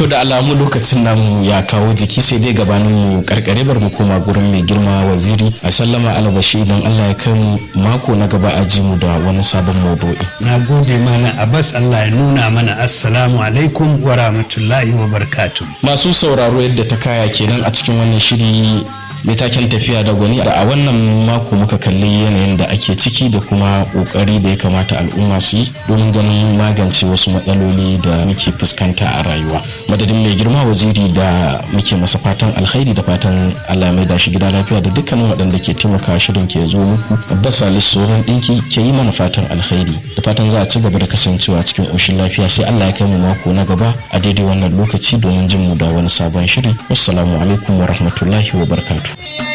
To da alamu lokacin namu ya kawo jiki sai dai gabanin mu karkare bar mu koma gurin mai girma waziri a sallama albashi idan Allah ya kai mu mako na gaba a ji mu da wani sabon maudu'i. Na gode mana Abbas Allah ya nuna mana assalamu alaikum wa rahmatullahi wa barakatuh. Masu sauraro yadda ta kaya kenan a cikin wannan shiri mai taken tafiya da gwani da a wannan mako muka kalli yanayin da ake ciki da kuma kokari da ya kamata al'umma su yi domin ganin magance wasu matsaloli da muke fuskanta a rayuwa madadin mai girma waziri da muke masa fatan alkhairi da fatan allah mai da shi gida lafiya da dukkanin waɗanda ke taimaka shirin ke zo muku abbas salis sauran ɗinki ke yi mana fatan alkhairi da fatan za a ci gaba da kasancewa cikin ƙoshin lafiya sai allah ya kai mu mako na gaba a daidai wannan lokaci domin jin mu da wani sabon shiri wassalamu alaikum wa rahmatullahi wa barakatuh